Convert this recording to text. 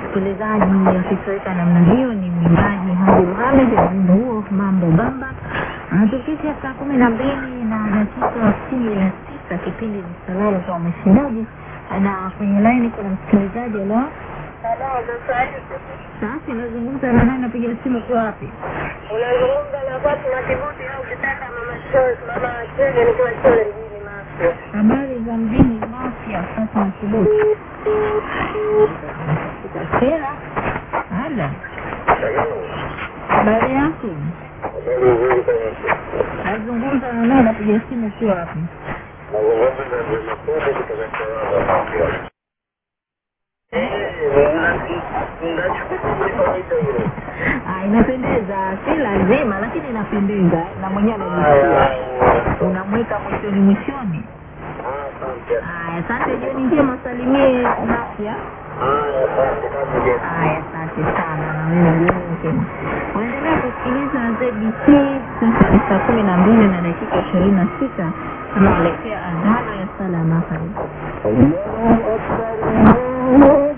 msikilizaji akitoweka namna hiyo ni mwimbaji Haji Mohamed ya wimbo huo mambo bamba anatufikisha saa kumi na mbili na dakika kumi na tisa kipindi ni salama kwa mshindaji na kwenye laini kuna msikilizaji leo sasa unazungumza na nani napiga simu kwa wapi unazungumza na Fatuma Kibuti au kitaka mama Chole, mama Chole nikiwa Chole mjini Mafia. habari za mjini mafya sasa na kibuti sera hala habari yako nazungumza na nani napiga simu kwa wapi Ah, inapendeza si lazima lakini inapendeza na mwenyewe anajisikia unamweka mwishoni mwishoni haya asante jioni njema salimie nafya haya asante sana na wewe jioni njema unaendelea kusikiliza zbc sasa ni saa kumi na mbili na dakika ishirini na sita tunaelekea adhana ya sala ya magharibi Allahu Akbar, Allahu